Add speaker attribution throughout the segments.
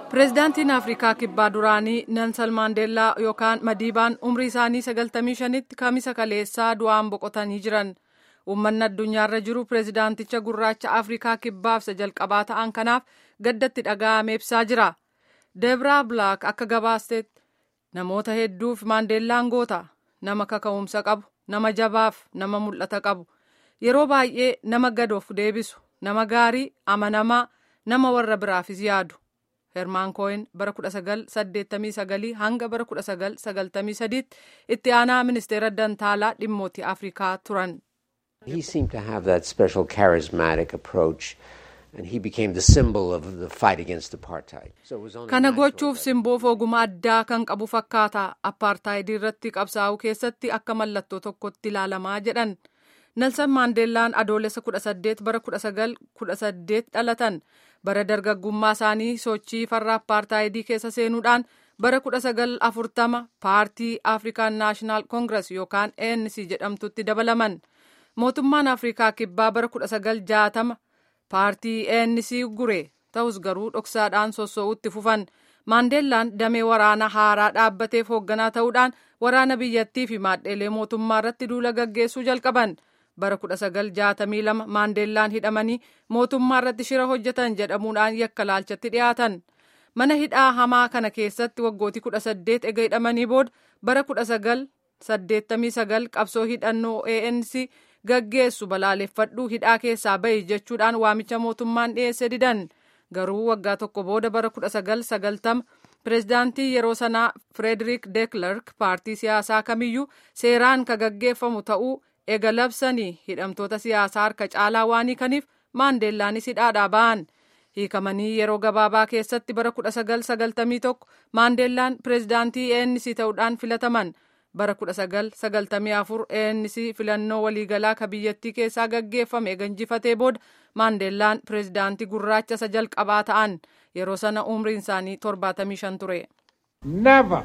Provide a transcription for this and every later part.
Speaker 1: pireezidaantiin afrikaa kibbaa duraanii nelsan maandeellaa yookaan madiibaan umrii isaanii 95tti kamisa kaleessaa du'aan boqotanii jiran uummanni addunyaarra jiru pireezidaanticha gurraacha afrikaa kibbaaf isa jalqabaa ta'an kanaaf gaddatti dhaga'ame ibsaa jira deebraa bilaak akka gabaastetti namoota hedduuf maandeellaan goota nama kaka'umsa qabu nama jabaaf nama mul'ata qabu yeroo baay'ee nama gad of deebisu nama gaarii amanamaa nama warra biraafis yaadu. hermaan kooyin bara 1989 hanga bara 1993 itti aanaa ministeera dantaalaa dhimmootii afrikaa turan.
Speaker 2: He seemed to have that special charismatic approach and he became the symbol of the fight against apartheid. So it was only
Speaker 1: Kana
Speaker 2: natural
Speaker 1: gochuuf
Speaker 2: that-
Speaker 1: simboof oguma addaa kan qabu fakkaata apartaayidii irratti qabsaa'uu keessatti akka mallattoo tokkotti ilaalamaa jedhan. Nelson Maandeellaan adoolessa 18 bara 1918 dhalatan bara dargaggummaa isaanii sochii farra apartaayidii keessa seenuudhaan bara 1940 paartii Afrikaan Naashinaal Koongirees yookaan ANC jedhamtutti dabalaman. Mootummaan Afrikaa Kibbaa bara 1960 paartii ANC gure ta'us garuu dhoksaadhaan sossoo'utti fufan. Maandeellaan damee waraana haaraa dhaabbateef hoogganaa ta'uudhaan waraana biyyattii fi maadheelee mootummaa irratti duula gaggeessuu jalqaban. Bara 1962 Maandeellaan hidhamanii mootummaa irratti shira hojjetan jedhamuudhaan yakka laalchatti dhiyaatan. Mana hidhaa hamaa kana keessatti waggootii 18 ega hidhamanii booda bara 1989 qabsoo hidhannoo ANC gaggeessu balaaleffadhuu hidhaa keessaa bahi jechuudhaan waamicha mootummaan dhiyeesse didan. Garuu waggaa tokko booda bara 1990 pireezidaantii yeroo sanaa Frederick de Klerk paartii siyaasaa kamiyyuu seeraan ka gaggeeffamu ta'uu ega labsanii hidhamtoota siyaasaa harka caalaa waan hiikaniif maandeellaanis hidhaadhaa ba'an. Hiikamanii yeroo gabaabaa keessatti bara 1991 maandeellaan pireezidaantii ANC ta'uudhaan filataman. Bara 1994 ANC filannoo waliigalaa ka biyyattii keessaa gaggeeffame eega injifatee booda maandeellaan pireezidaantii gurraacha isa jalqabaa ta'an yeroo sana umriin isaanii 75 ture.
Speaker 3: Never,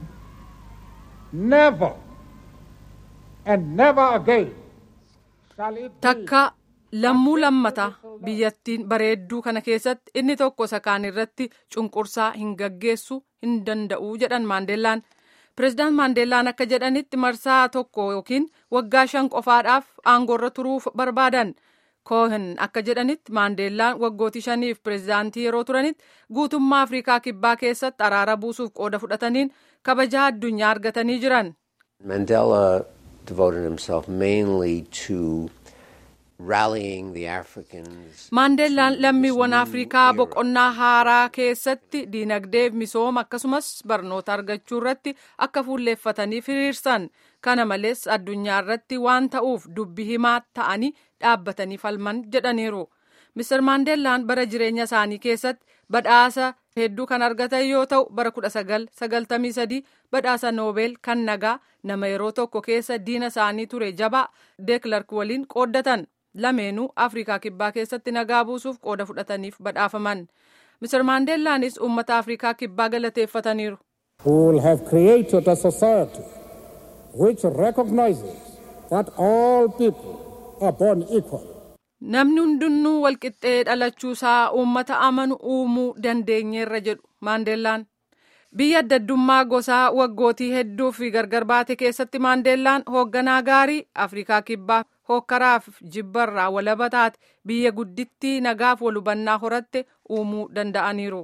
Speaker 3: never, and never again shall it be
Speaker 1: Takka lammuu lammata biyyattiin bareedduu kana keessatti inni tokko isa kaan irratti cunqursaa hin gaggeessu hin danda'u jedhan maandeellaan. Pireezidaant Maandeellaan akka jedhanitti marsaa tokko yookiin waggaa shan qofaadhaaf aangoorra turuu barbaadan. Koohin akka jedhanitti Maandeellaan waggootii shaniif pireezidaantii yeroo turanitti guutummaa Afrikaa Kibbaa keessatti araara buusuuf qooda fudhataniin kabajaa addunyaa argatanii jiran.
Speaker 2: Mandela devoted himself mainly to rallying the Africans.
Speaker 1: Maandeellaan lammiiwwan Afrikaa boqonnaa haaraa keessatti diinagdeef misooma akkasumas barnoota argachuu irratti akka fuulleeffatanii firiirsan. Kana malees addunyaa irratti waan ta'uuf dubbi himaa ta'anii dhaabbatanii falman jedhaniiru. Mr. Maandeellaan bara jireenya isaanii keessatti badhaasa hedduu kan argatan yoo ta'u bara 1993 badhaasa noobeel kan nagaa nama yeroo tokko keessa diina isaanii ture jabaa deeklark waliin qooddatan. lameenuu afrikaa kibbaa keessatti nagaa buusuuf qooda fudhataniif badhaafaman Mr. Maandeellaanis uummata afrikaa kibbaa galateeffataniiru.
Speaker 3: We will have created a society which recognizes that all people are born equal.
Speaker 1: Namni hundinnuu walqixxee dhalachuusaa uummata amanu uumuu dandeenyeerra jedhu Maandeellaan. Biyya adda addummaa gosaa waggootii hedduu fi gargar baate keessatti Maandeellaan hoogganaa gaarii Afrikaa kibbaa hokkaraaf jibbarraa walaba taate biyya guddittii nagaaf wal hubannaa horatte uumuu danda'aniiru.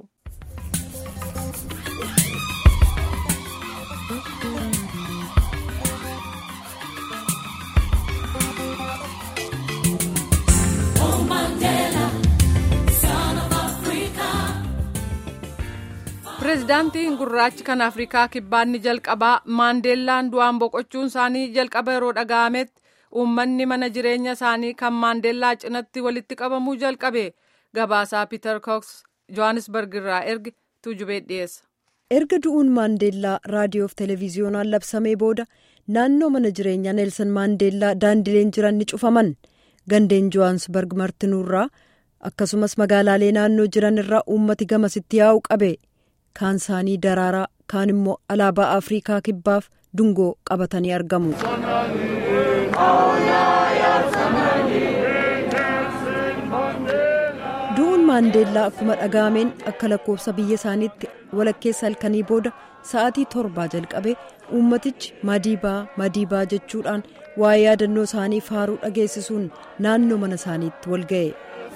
Speaker 1: Pireezidaantiin gurraachi kan Afrikaa kibbaanni jalqabaa Maandeellaan du'aan boqochuun isaanii jalqaba yeroo dhaga'ametti uummanni mana jireenya isaanii kan Maandeellaa cinatti walitti qabamuu jalqabe gabaasaa Piiter Kooks Johannesburg irraa erge tuujubee dhiyeessa.
Speaker 4: erga du'uun maandeellaa raadiyoof televiziyoonaan labsamee booda naannoo mana jireenyaa neelsan maandeellaa daandileen jiran ni cufaman gandeen johaansbarg martinuurraa akkasumas magaalaalee naannoo jiran irraa uummati gamasitti yaa'u qabe kaan isaanii daraaraa kaan immoo alaabaa afrikaa kibbaaf dungoo qabatanii argamu. du'uun maandeellaa akkuma dhaga'ameen akka lakkoofsa biyya isaaniitti walakkeessa halkanii booda sa'aatii torbaa jalqabee uummatichi madiibaa madiibaa jechuudhaan waa'ee yaadannoo isaanii faaruu dhageessisuun naannoo mana isaaniitti wal ga'e.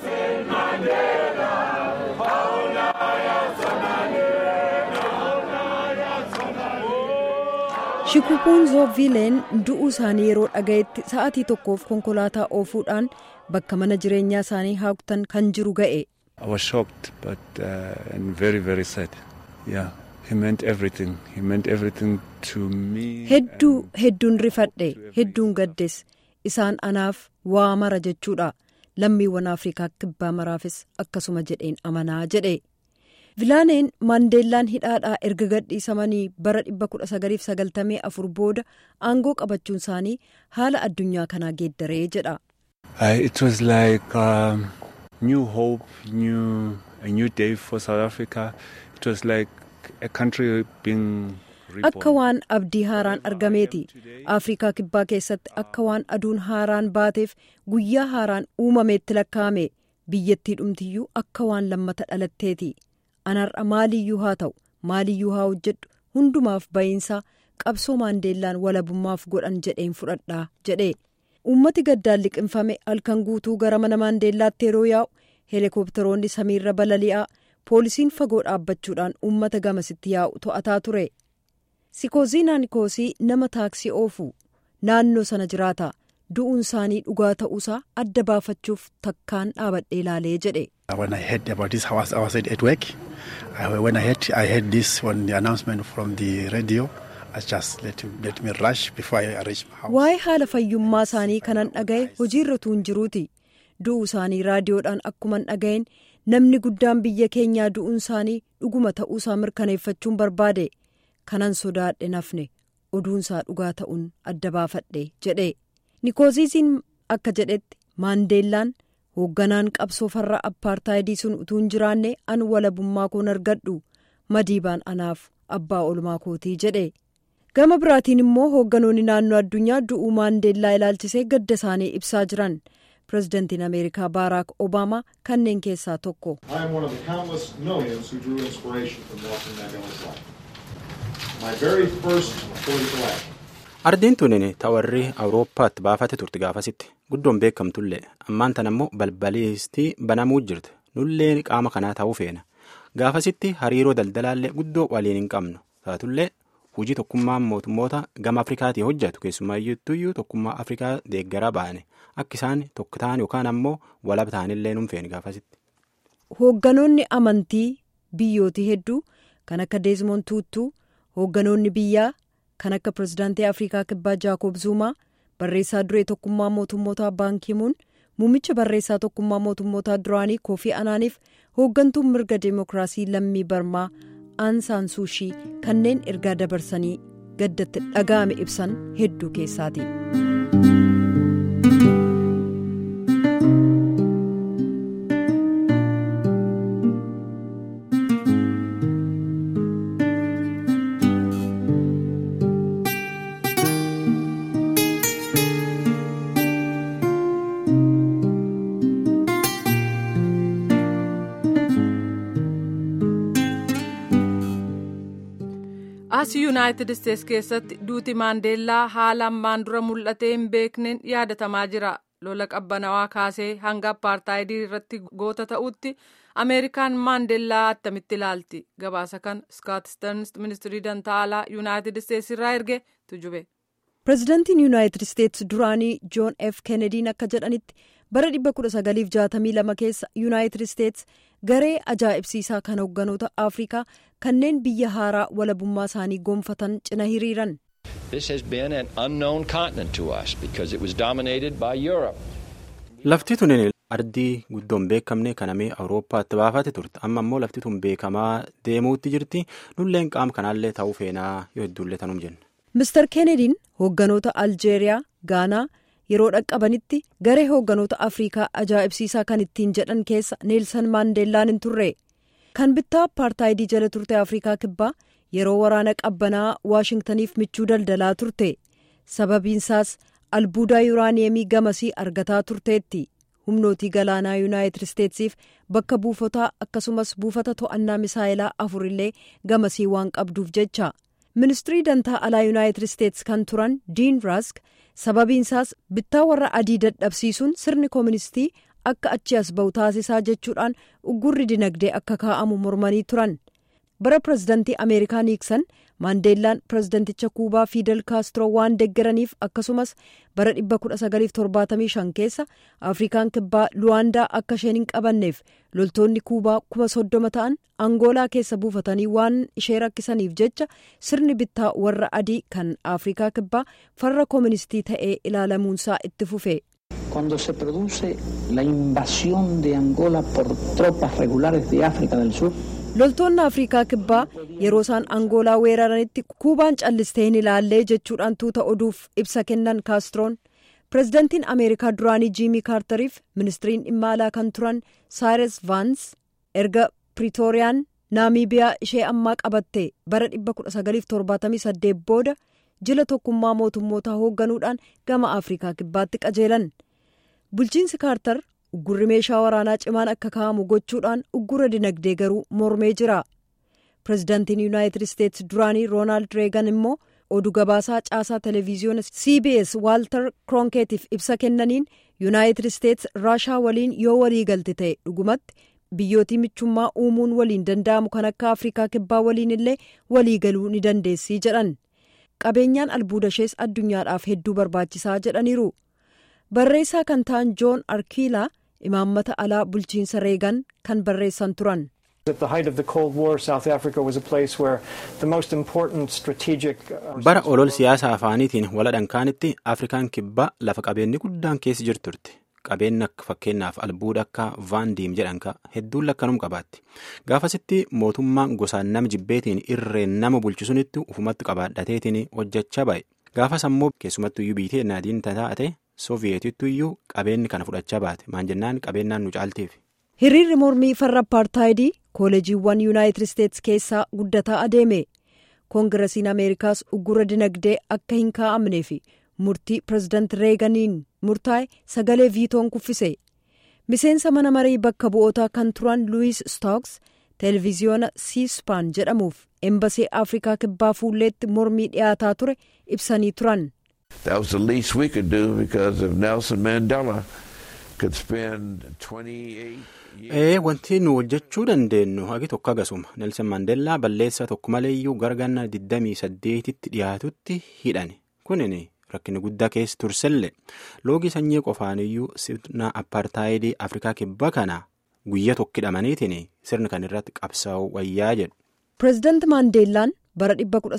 Speaker 4: shikupuun zoovileen du'uu isaanii yeroo dhaga'etti sa'aatii tokkoof konkolaataa oofuudhaan bakka mana jireenyaa isaanii haguugtan kan jiru ga'e.
Speaker 5: I was shocked but uh, and very very sad. Yeah, he meant everything. He meant everything to me.
Speaker 4: Hedduu hedduun rifadhe hedduun gaddes isaan anaaf waa mara jechuudha lammiiwwan afrikaa kibbaa maraafis akkasuma jedheen amanaa jedhe. vilaaneen maandeellaan hidhaadhaa erga gadhiisamanii bara 1994 booda aangoo qabachuun isaanii haala addunyaa kanaa geeddaree jedha.
Speaker 5: it was like um, new hope, new a new day for South Africa. It was like a country being.
Speaker 4: Akka waan abdii haaraan argameeti. Afrikaa kibbaa keessatti akka waan aduun haaraan baateef guyyaa haaraan uumameetti lakkaa'ame biyyattii dhumtiyyuu akka waan lammata dhalatteeti. anarra maaliyyuu haa ta'u maaliyyuu haa hojjedhu hundumaaf ba'iinsaa qabsoo maandeellaan walabummaaf godhan jedheen fudhadhaa jedhe uummati gaddaan liqinfame halkan guutuu gara mana maandeellaatti yeroo yaa'u heelikooptaroonni samiirra balali'aa poolisiin fagoo dhaabbachuudhaan uummata gamasitti yaa'u to'ataa ture sikooziinaa nikoosii nama taaksii oofu naannoo sana jiraata du'uun isaanii dhugaa ta'uusaa adda baafachuuf takkaan dhaabadhee ilaalee jedhe.
Speaker 6: When I heard about this, I was, I was at work. I, when I heard, I heard this on the announcement from the radio, I just let, let me rush before I reach my house.
Speaker 4: Waa'ee haala fayyummaa isaanii kanan dhaga'e hojiirra tuun jiruuti. Du'uu isaanii raadiyoodhaan akkuman dhaga'een namni guddaan biyya keenyaa du'uun isaanii dhuguma ta'uusaa mirkaneeffachuun barbaade. Kanan sodaadhe nafne oduunsaa dhugaa ta'uun adda baafadhe jedhe. Nikooziisiin akka jedhetti maandeellaan. hoogganaan qabsoo farra appaartaayidii sun utuu hin jiraanne an walabummaa koon argadhu madiibaan anaaf abbaa olmaa kootii jedhe gama biraatiin immoo hoogganoonni naannoo addunyaa du'uu maandeellaa ilaalchisee gadda isaanii ibsaa jiran pirezidantiin ameerikaa baaraak obaamaa kanneen keessaa tokko.
Speaker 7: ardiin tunin tawarri awurooppaatti baafate turte gaafasitti guddoon beekamtullee ammaan tan ammoo balbaliistii banamuu jirte nullee qaama kanaa ta'uu feena gaafasitti hariiroo daldalaallee guddoo waliin hin qabnu taatullee hujii tokkummaan mootummoota gama afrikaatii hojjetu keessumaayyuutuyyuu tokkummaa afrikaa deeggaraa baane akka isaan tokko ta'an yookaan ammoo walaba ta'anillee nuun feene gaafasitti.
Speaker 4: hoogganoonni amantii biyyootii hedduu kan akka deezmoon tuuttuu hoogganoonni biyyaa. kan akka pirezidaantii afrikaa kibbaa jaakob zuumaa barreessaa duree tokkummaa mootummoota baankimuun muummicha barreessaa tokkummaa mootummoota duraanii koofii anaaniif hooggantuun mirga deemokiraasii lammii barmaa aansaan suushii kanneen ergaa dabarsanii gaddatti dhaga'ame ibsan hedduu keessaati.
Speaker 1: as yuunaayitid isteetsi keessatti duuti maandeellaa haala ammaan dura mul'atee hin beekneen yaadatamaa jira lola qabbanawaa kaasee hanga appaartaayidii irratti goota ta'utti ameerikaan maandeellaa attamitti ilaalti gabaasa kan skaat sterns ministirii dantaalaa yuunaayitid isteetsi irraa erge tujube.
Speaker 4: pirezidaantiin yuunaayitid isteetsi duraanii joon f kennediin akka jedhanitti bara 1962 keessa yuunaayitid isteetsi garee ajaa'ibsiisaa kan hoogganoota afrikaa kanneen biyya haaraa walabummaa isaanii gonfatan cina hiriiran.
Speaker 7: lafti tun ardii guddoon beekamne kanamee awurooppaatti baafate turte amma immoo lafti tun beekamaa deemuutti jirti nulleen qaama kanaallee ta'uu feenaa yoo hedduullee tanuum jenna.
Speaker 4: Mr. Kennediin hoogganoota Aljeeriyaa, Gaanaa yeroo dhaqqabanitti garee hoogganoota Afrikaa ajaa'ibsiisaa kan ittiin jedhan keessa Neelsan Maandeellaan hin turre. Kan bittaa appaartaayidii jala turte Afrikaa kibbaa yeroo waraana qabbanaa Waashingtaniif michuu daldalaa turte. Sababiinsaas albuudaa yuuraaniyeemii gamasii argataa turteetti. humnootii galaanaa yuunaayitid isteetsiif bakka buufataa akkasumas buufata to'annaa misaayilaa afurillee gamasii waan qabduuf jecha ministirii dantaa alaa yuunaayitid isteets kan turan diin raask sababiinsaas bittaa warra adii dadhabsiisuun sirni kooministii akka achi as ba'u taasisaa jechuudhaan uggurri dinagdee akka kaa'amu mormanii turan bara pirezidantii ameerikaa niiksan maandeellaan pirezidanticha kuubaa fiidel kaastro waan deggeraniif akkasumas bara 1975 keessa afrikaan kibbaa luwaandaa akka isheen hin qabanneef loltoonni kuubaa kuma soddoma ta'an angoolaa keessa buufatanii waan ishee rakkisaniif jecha sirni bittaa warra adii kan afrikaa kibbaa farra kooministii ta'ee ilaalamuunsaa itti fufe.
Speaker 8: Cuando se produce la invasión de Angola por tropas regulares de África del Sur.
Speaker 4: loltoonni afrikaa kibbaa yeroo isaan angoolaa weeraranitti kuubaan callistee hin ilaallee jechuudhaan tuuta oduuf ibsa kennan kaastroon pirezidantiin ameerikaa duraanii jiimii kaartariif ministiriin dhimma alaa kan turan saayiras vaans erga piriitooriyaan naamiibiyaa ishee ammaa qabatte bara 1978 booda jila tokkummaa mootummootaa hoogganuudhaan gama afrikaa kibbaatti qajeelan bulchiinsi kaartar uggurri meeshaa waraanaa cimaan akka kaa'amu gochuudhaan uggura dinagdee garuu mormee jira pirezidaantiin yuunaayitid isteets duraanii roonaald reegan immoo oduu gabaasaa caasaa televiziyoona cbs waaltar kroonkeetiif ibsa kennaniin yuunaayitid isteets raashaa waliin yoo walii galte ta'e dhugumatti biyyootii michummaa uumuun waliin danda'amu kan akka afrikaa kibbaa waliin illee walii galuu ni dandeessii jedhan qabeenyaan albuuda ishees addunyaadhaaf hedduu barbaachisaa jedhaniiru barreessaa kan ta'an joon arkiilaa imaammata alaa bulchiinsa reegan kan barreessan turan.
Speaker 7: bara olol siyaasa afaaniitiin waladhankaanitti afrikaan kibbaa lafa qabeenyi guddaan keessa jirtu turte qabeenyi akka fakkeenyaaf albuuda akka vaandiim jedhanka hedduun lakkanum qabaatti gaafasitti mootummaan gosaan nama jibbeetiin irreen nama bulchisunitti ufumatti qabaadhateetiin hojjechaa ba'e gaafas ammoo keessumattuyyuu biitee naadiin taate sooviyeetittuyyuu qabeenyi kana fudhachaa baate maan jennaan qabeenyaan nu caalteef.
Speaker 4: hiriirri mormii farra apartaayidii kooleejiiwwan yuunaayitid isteets keessaa guddataa adeeme koongirasiin ameerikaas uggura dinagdee akka hin kaa'amnee fi murtii pirezidaanti reeganiin murtaa'e sagalee viitoon kuffise miseensa mana marii bakka bu'ootaa kan turan luwiis stooks televiziyoona siispaan jedhamuuf embasee afrikaa kibbaa fuulleetti mormii dhiyaataa ture ibsanii turan.
Speaker 9: That was the least we could do because if Nelson Mandela could spend 28
Speaker 7: Ee wanti nu hojjechuu dandeenyu hagi tokko agasuma Nelson Mandellaa balleessaa tokko maleeyyuu garganna 28tti dhiyaatutti hidhani kunin rakkinni guddaa keessa tursellee loogii sanyii qofaaniyyuu sirna apartaayidii afrikaa kibbaa kana guyyaa tokko hidhamaniitiin sirna kan irratti qabsaa'u wayyaa jedhu.
Speaker 4: pireezidaanti maandeellaan bara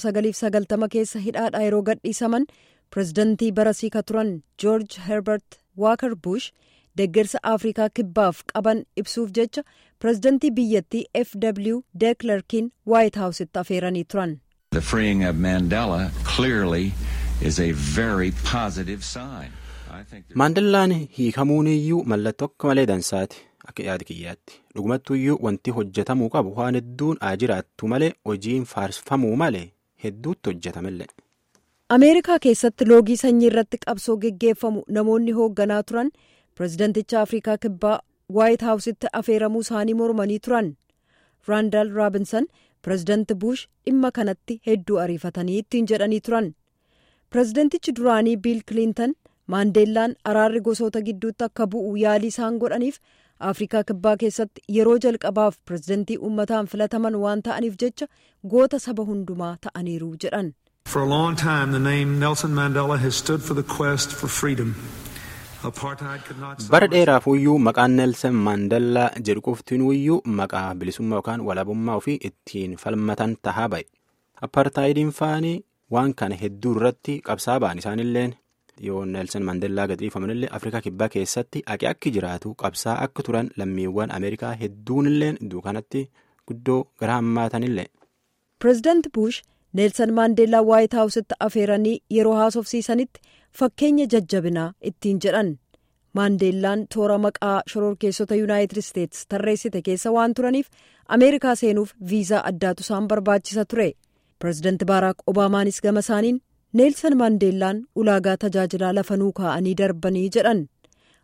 Speaker 4: 1990 keessa hidhaadhaa yeroo gadhiisaman pireezidaantii barasii ka turan joorj herbert waaker bush deggersa afrikaa kibbaaf qaban ibsuuf jecha pireezidaantii biyyattii fw deeklerkiin waayit haawusitti afeeranii turan.
Speaker 10: The freeing of Mandela clearly is a very positive sign.
Speaker 7: Maandellaan hiikamuuniyyuu mallattoo akka malee dansaati akka yaada kiyyaatti dhugumattuyyuu wanti hojjetamuu qabu waan hedduun haa jiraattu malee hojiin faarfamuu malee hedduutti hojjetamallee.
Speaker 4: ameerikaa keessatti loogii sanyii irratti qabsoo geggeeffamu namoonni hoogganaa turan pireezidanticha afrikaa kibbaa waayit haawusitti afeeramuu isaanii mormanii turan raandaal raabinsan pireezidanti buush dhimma kanatti hedduu ariifatanii ittiin jedhanii turan pireezidantichi duraanii biil kiliintan maandeellaan araarri gosoota gidduutti akka bu'u yaalii isaan godhaniif afrikaa kibbaa keessatti yeroo jalqabaaf pireezidantii uummataan filataman waan ta'aniif jecha goota saba hundumaa ta'aniiru jedhan.
Speaker 11: For a long time, the name Nelson Mandela has stood for the quest for freedom. Apartheid could not
Speaker 7: bara dheeraafuyyuu maqaan neelsan maandellaa jedhu qoftinuyyuu maqaa bilisummaa yookaan walabummaa ofii ittiin falmatan tahaa ba'e apartaayidiin faanii waan kana hedduu irratti qabsaa ba'an isaanilleen yoo neelsan maandellaa gadhiifamanillee afrikaa kibbaa keessatti aqe akki jiraatu qabsaa akka turan lammiiwwan ameerikaa hedduunilleen duukanatti guddoo gara hammaatanillee.
Speaker 4: pireezidaanti buush neelsan maandeellaa waayit haawusitti afeeranii yeroo haasofsiisanitti fakkeenya jajjabinaa ittiin jedhan maandeellaan toora maqaa shororkeessota yuunaayitid isteets tarreessite keessa waan turaniif ameerikaa seenuuf viizaa addaatu isaan barbaachisa ture pireezidaanti baaraak obaamaanis gama isaaniin neelsan maandeellaan ulaagaa tajaajilaa lafanuu kaa'anii darbanii jedhan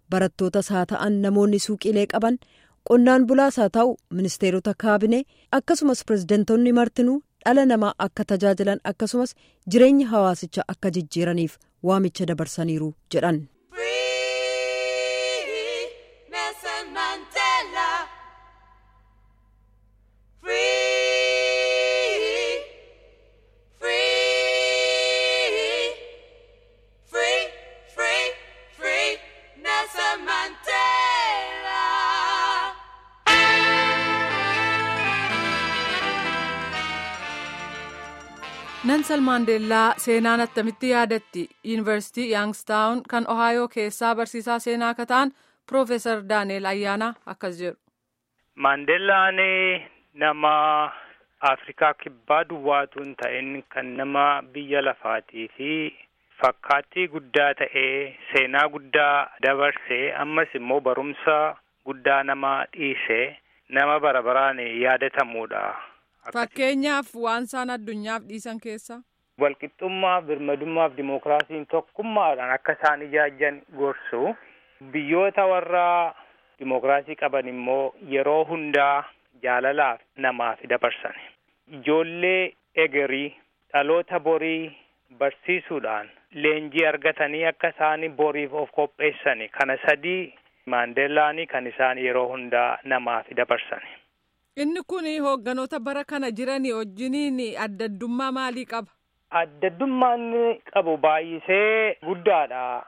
Speaker 4: barattootas haa ta'an namoonni suuqiilee qaban qonnaan bulaas haa ta'u ministeerota kaabinee akkasumas pirezidantoonni martinuu dhala namaa akka tajaajilan akkasumas jireenya hawaasichaa akka jijjiiraniif waamicha dabarsaniiru jedhan.
Speaker 1: Nelson Maandeellaa seenaan attamitti yaadatti yuunivarsiitii Yaangstaawun kan Ohaayoo keessaa barsiisaa seenaa akka ta'an Piroofeesar Daani'el Ayyaanaa akkas jedhu.
Speaker 12: Maandeellaan nama Afrikaa kibbaa duwwaatu hin ta'in kan nama biyya lafaatii fi fakkaattii guddaa ta'ee seenaa guddaa dabarsee ammas immoo barumsa guddaa nama dhiisee nama bara baraan yaadatamudha.
Speaker 1: Fakkeenyaaf waan isaan addunyaaf dhiisan keessa.
Speaker 12: Walqixxummaaf, birmadummaaf, dimookiraasiin tokkummaadhaan akka isaan ijaajjan gorsu. Biyyoota warra dimookiraasii qaban immoo yeroo hundaa jaalalaaf namaaf dabarsan. Ijoollee egerii dhaloota borii barsiisuudhaan leenjii argatanii akka isaan boriif of qopheessani. Kana sadii Maandeellaanii kan isaan yeroo hundaa namaaf dabarsan.
Speaker 1: Inni kun hoogganoota bara kana jiranii wajjiniin adda addummaa maalii qaba?
Speaker 12: Adda addummaan qabu baay'isee guddaadha.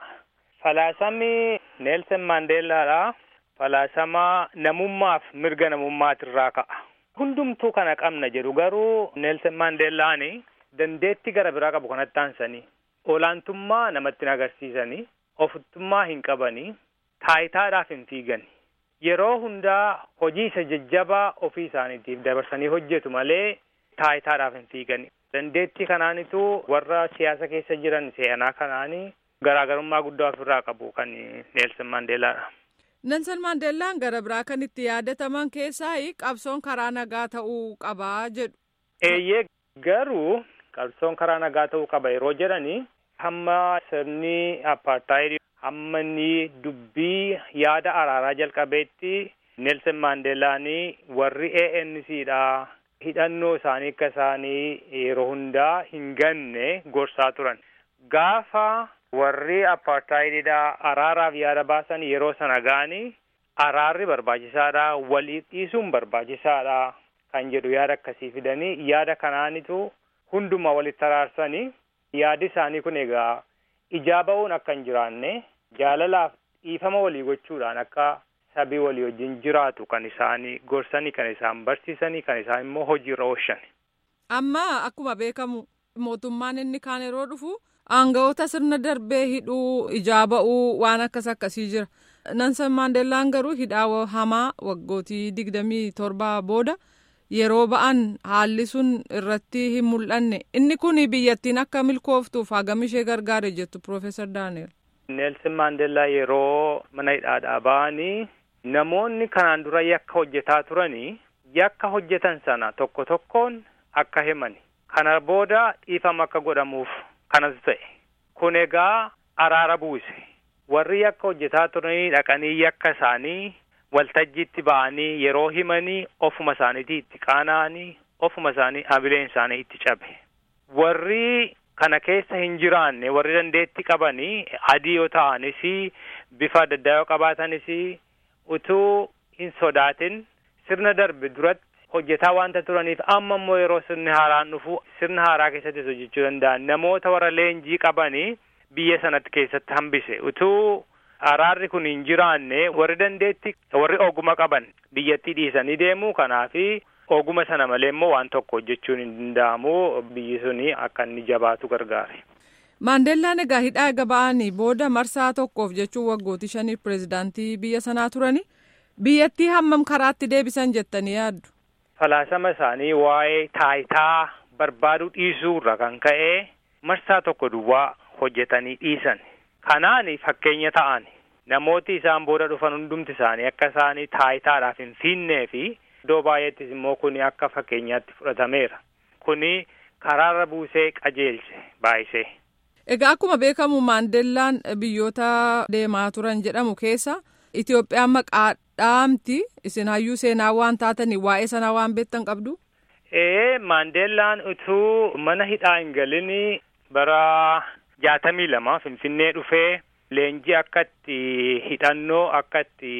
Speaker 12: Falaasamni Neelsan Maandeellaadha. Falaasama namummaaf mirga namummaatirraa ka'a. Hundumtuu kana qabna jedhu garuu Neelsan Maandeellaani dandeetti gara biraa qabu kanatti aansanii olaantummaa namatti agarsiisanii ofittummaa hin qabanii taayitaadhaaf hin fiigani. Yeroo hundaa hojii isa jajjabaa ofii isaaniitiif dabarsanii hojjetu malee taayitaadhaaf hin fiigani. Dandeettii kanaanitu warra siyaasa keessa jiran seenaa kanaanii garaagarummaa guddaa ofirraa qabu kan Neelsan Maandeellaadha.
Speaker 1: Nelson Maandeellaan gara biraa kan itti yaadataman keessaa qabsoon karaa nagaa ta'uu qabaa jedhu.
Speaker 12: Eeyyee garuu qabsoon karaa nagaa ta'uu qaba yeroo jedhani hamma sirni apartaayidii hamma inni dubbii yaada araaraa jalqabeetti Nelson Maandeellaanii warri ANCdha hidhannoo isaanii akka isaanii yeroo hundaa hin ganne gorsaa turan. Gaafa warri apartaayidiidha araaraaf yaada baasan yeroo sana ga'anii araarri barbaachisaadha walii dhiisuun barbaachisaadha kan jedhu yaada akkasii fidanii yaada kanaanitu hundumaa walitti araarsanii yaadi isaanii kun egaa ijaa ba'uun akka hin jiraanne jaalalaaf dhiifama walii gochuudhaan akka sabii walii wajjin jiraatu kan isaanii gorsanii kan isaan barsiisanii kan isaan immoo hojiirra oolchan.
Speaker 1: Amma akkuma beekamu mootummaan inni kaan yeroo dhufu Aanga'oota sirna darbee hidhuu ijaa ba'uu waan akkas akkasii jira. Nelson Maandeellaan garuu hidhaa hamaa waggootii digdamii torbaa booda yeroo ba'an haalli sun irratti hin mul'anne. Inni kun biyyattiin akka milkooftuuf hagam ishee gargaare jettu Piroofeesar Daani'el.
Speaker 12: Neelsan Maandeellaa yeroo mana hidhaadhaa ba'anii namoonni kanaan dura yakka hojjetaa turanii yakka hojjetan sana tokko tokkoon akka himani. Kana booda dhiifama akka godhamuuf. kanatu ta'e kun egaa araara buuse warri yakka hojjetaa turanii dhaqanii yakka isaanii waltajjiitti ba'anii yeroo himanii ofuma isaaniitii itti qaana'anii ofuma isaanii habileen isaanii itti cabe warri kana keessa hin jiraanne warri dandeetti qabanii adii yoo ta'anis bifa adda addaa yoo qabaatanis utuu hin sodaatin sirna darbe duratti hojjetaa wanta turaniif amma immoo yeroo sirni haaraan dhufu sirna haaraa keessattis hojjechuu danda'an namoota warra leenjii qabanii biyya sanatti keessatti hambise utuu araarri kun hin jiraanne warri dandeetti warri oguma qaban biyyattii dhiisanii deemu kanaafi oguma sana malee immoo waan tokko hojjechuun hin danda'amu biyyi suni akka inni jabaatu gargaare.
Speaker 1: Maandeellaan egaa hidhaa eega ba'anii booda marsaa tokkoof jechuun waggootii shaniif pireezidaantii biyya sanaa turani biyyattii hammam karaatti deebisan jettanii yaaddu.
Speaker 12: Falaasama isaanii waa'ee taayitaa barbaaduu dhiisuu irra kan ka'e marsaa tokko duwwaa hojjetanii dhiisan. Kanaan fakkeenya ta'an namooti isaan booda dhufan hundumti isaanii akka isaanii taayitaadhaaf hin fiinnee fi iddoo baay'eettis immoo kuni akka fakkeenyaatti fudhatameera. Kuni karaarra buusee qajeelche baay'isee.
Speaker 1: Egaa akkuma beekamu Maandeellaan biyyoota deemaa turan jedhamu keessa Itoophiyaan maqaa dhaamti isin hayyuu seenaa waan taatanii waa'ee sanaa waan beektan qabdu.
Speaker 12: Ee Maandeellaan utuu mana hidhaa hin galin bara jaatamii lama Finfinnee dhufee leenjii akkatti hidhannoo akkatti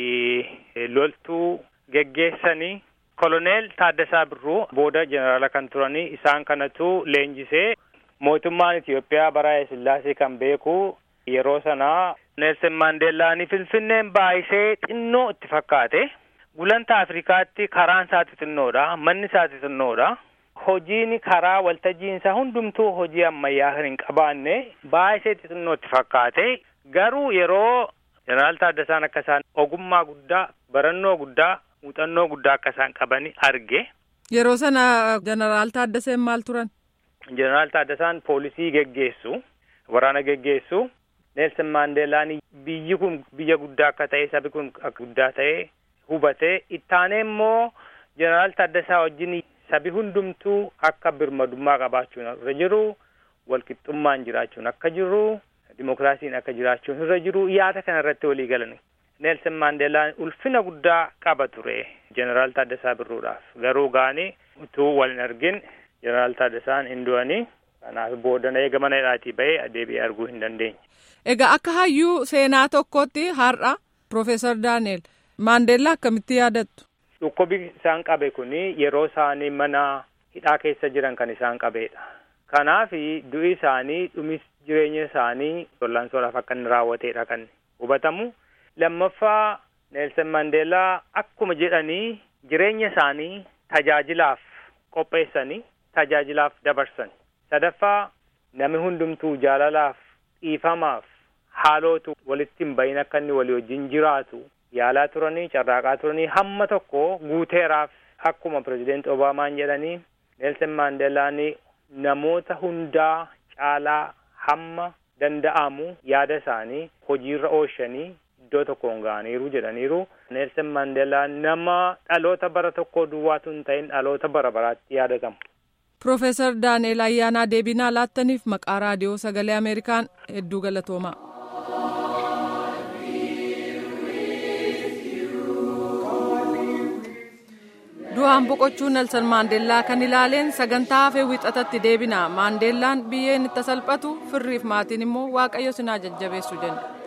Speaker 12: loltuu geggeessanii koloneel Taaddasaa Birruu booda jeneraala kan turanii isaan kanatu leenjisee mootummaan Itoophiyaa bara Sillaasee kan beeku yeroo sanaa Neelsen Maandeellaanii Finfinneen baay'isee xinnoo itti fakkaate. Gulantaa Afrikaatti karaan isaa xixinnoodha. Manni isaa xixinnoodha. Hojiin karaa waltajjiinsaa hundumtuu hojii ammayyaa kan hin qabaanne baay'isee xixinnoo itti fakkaate. Garuu yeroo jeneraal Taaddasaan akka isaan ogummaa guddaa, barannoo guddaa, muuxannoo guddaa akka isaan qabani arge.
Speaker 1: Yeroo sana jeneraal Taaddaseen maal turan?
Speaker 12: Jeneraal Taaddasaan poolisii geggeessu, waraana geggeessu. Neelsan Maandeelaan biyyi kun biyya guddaa akka ta'e sabi kun akka guddaa ta'e hubatee ittaanee immoo jeneraal Taaddasaa wajjin sabi hundumtuu akka birmadummaa qabaachuun irra jiru walqixxummaan jiraachuun akka jiru dimokiraasiin akka jiraachuun irra jiru yaada kana irratti walii galan. Neelsan Maandeelaan ulfina guddaa qaba ture jeneraal Taaddasaa Birruudhaaf garuu gaanii utuu wal hin argin jeneraal Taaddasaan hin du'anii kanaaf boodana eega mana hidhaatii ba'ee deebi'ee arguu hin dandeenye.
Speaker 1: Egaa akka hayyuu seenaa tokkotti har'a Profeesar Daaneel Maandeellaa akkamitti yaadattu?
Speaker 12: Dhukkubi isaan qabe kuni yeroo isaanii mana hidhaa keessa jiran kan isaan qabeedha. Kanaaf du'i isaanii dhumis jireenya isaanii wal'aansoodhaaf akka inni raawwateedha kan hubatamu. Lammaffaa Neelsan Maandeellaa akkuma jedhanii jireenya isaanii tajaajilaaf qopheessanii tajaajilaaf dabarsan. Sadaffaa namni hundumtuu jaalalaaf dhiifamaaf haalootu walitti hin bahin akka inni walii wajjin jiraatu yaalaa turanii carraaqaa turanii hamma tokko guuteeraaf akkuma pirezideent Obaamaan jedhanii Neelsan Maandeelaan namoota hundaa caalaa hamma danda'amu yaada isaanii hojiirra oolchanii iddoo tokkoon ga'aniiru jedhaniiru. Neelsan Maandeelaan nama dhaloota bara tokkoo duwwaatu hin ta'in dhaloota bara baraatti yaadatamu.
Speaker 1: Profeesar Daaneel Ayyaanaa deebinaa laattaniif maqaa raadiyoo sagalee Ameerikaan hedduu galatoomaa. du'aan boqochuu Nelson Maandeellaa kan ilaaleen sagantaa hafee wixatatti deebina. Maandeellaan biyyeen itti salphatu firriif maatiin immoo waaqayyo sinaa jajjabeessu jenna.